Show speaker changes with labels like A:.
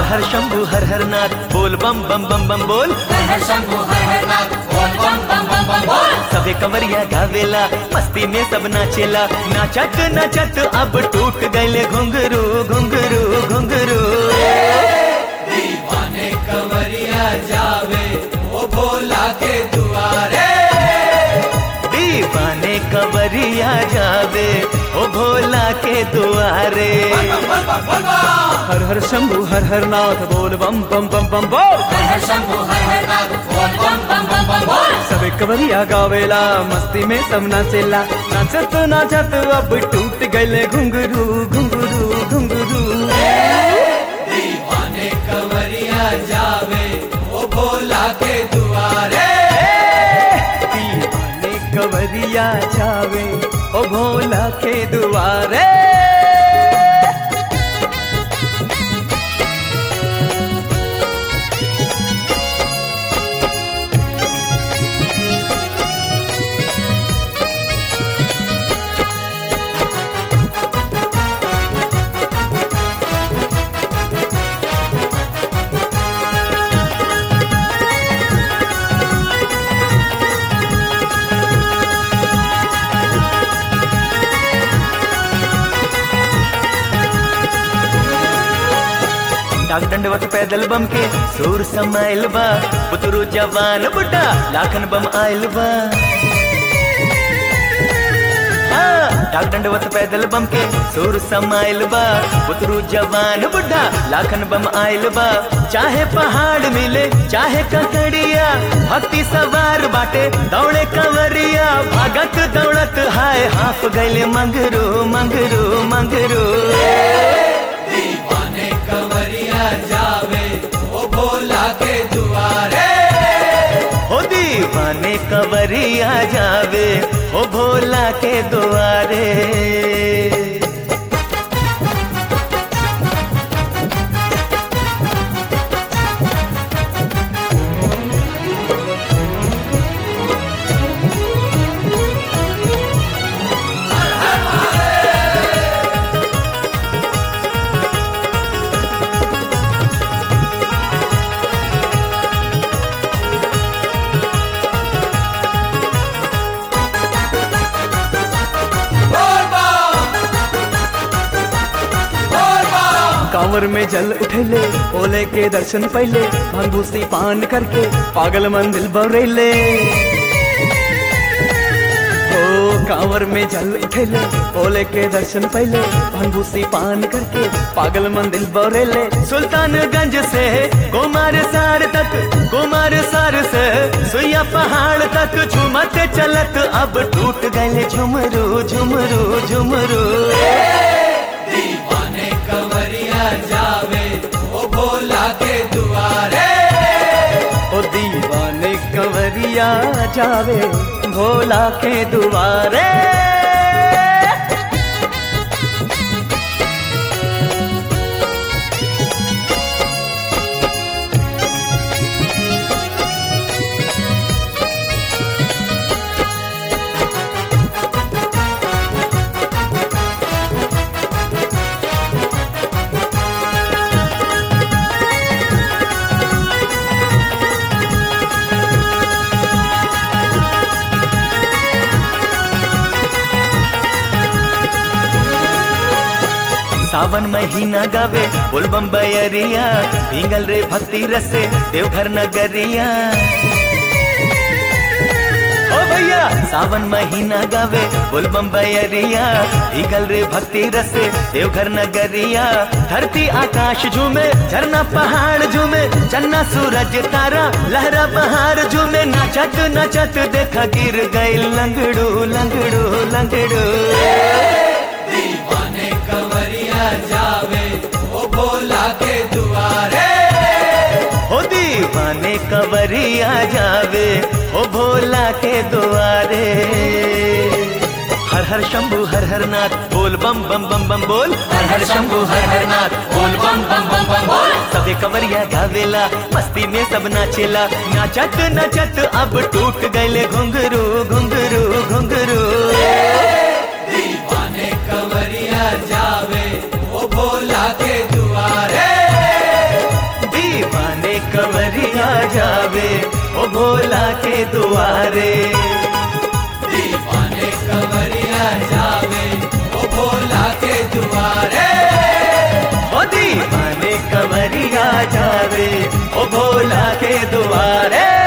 A: हर शंभु हर हर नाथ बोल बम बम बम बम बोल
B: हर हर शंभू हर हर नाथ बोल बम बम बम बम बोल
A: सबे कमरिया गावेला मस्ती में सब नाचेला नाचत नाचत अब टूट गए घुंघरू घुंघरू घुंघरू
C: दीवाने कंवरिया जावे ओ भोला के दुआरे
A: दीवाने कवरिया जावे ओ भोला के दुआरे
D: हर हर शंभु हर हर नाथ बोल बम बम बम बम बोल
B: हर हर शंभू हर हर नाथ बोल बम बम बम बम बोल
D: सबे कवरिया गावेला मस्ती में सब नाचेला नाचत नाचत अब टूट गए घुंघरू घुंघरू घुंघरू
C: दीवाने कंवरिया जावे ओ भोला के दुआरे
D: दीवाने कवरिया जावे ओ भोला के दुआरे
A: डाक दंडवत पैदल बम के सूर समाइल बा पुतरू जवान बुड्ढा लाखन बम आइल बा हाँ, डाक दंडवत पैदल बम के सूर समाइल बा पुतरू जवान बुड्ढा लाखन बम आइल बा चाहे पहाड़ मिले चाहे ककड़िया भक्ति सवार बाटे दौड़े कंवरिया भागत दौड़त हाय हाफ गैले मंगरू मंगरू मंगरू
C: दीवाने कंवरिया जावे ओ भोला के दुआरे
A: हो दीवाने कवरिया जावे हो भोला के द्वारे
C: बोल बम बोल बम
D: कांवर में जल उठेले ओले के दर्शन पहले भंगूसी पान करके पागल मंदिर बरेले ओ कांवर में जल उठेले ओले के दर्शन पहले भंगूसी पान करके पागल मंदिर बरेले
A: सुल्तानगंज से कुमार सार तक कुमार सार से सुइया पहाड़ तक झुमत चलत अब टूट गए झुमरू झुमरू झुमरू
C: दीवाने कंवरिया जावे ओ भोला के दुआरे
D: ओ दीवाने कंवरिया जावे भोला के दुआरे
A: सावन महीना गावे बोलबम बयरिया भींगल रे भक्ति रसे देवघर नगरिया ओ भैया सावन महीना गावे बोलबम बयरिया भीगल रे भक्ति रसे देवघर नगरिया धरती आकाश झूमे झरना पहाड़ झूमे चन्ना सूरज तारा लहरा बहार झूमे नाचत नाचत देखा गिर गई लंगड़ू लंगड़ू लंगड़ू
C: दीवाने कंवरिया जावे ओ भोला के दुआरे
A: हो दीवाने कवरिया जावे हो भोला के द्वारे हर हर शंभु हर हर नाथ बोल बम बम बम बम बोल
B: हर हर शंभू हर हर नाथ बोल बम बम बम बम बोल
A: सबे कवरिया गावेला मस्ती में सब नाचेला नाचत नाचत अब टूट गए घुंघरू घुंघरू घुंघरू
C: दीवाने कंवरिया जावे ओ भोला के दुआरे
A: दुआरे
C: दीवाने कवरिया जावे ओ भोला के दुआरे
A: ओ दीवाने कवरिया जावे ओ भोला के दुआरे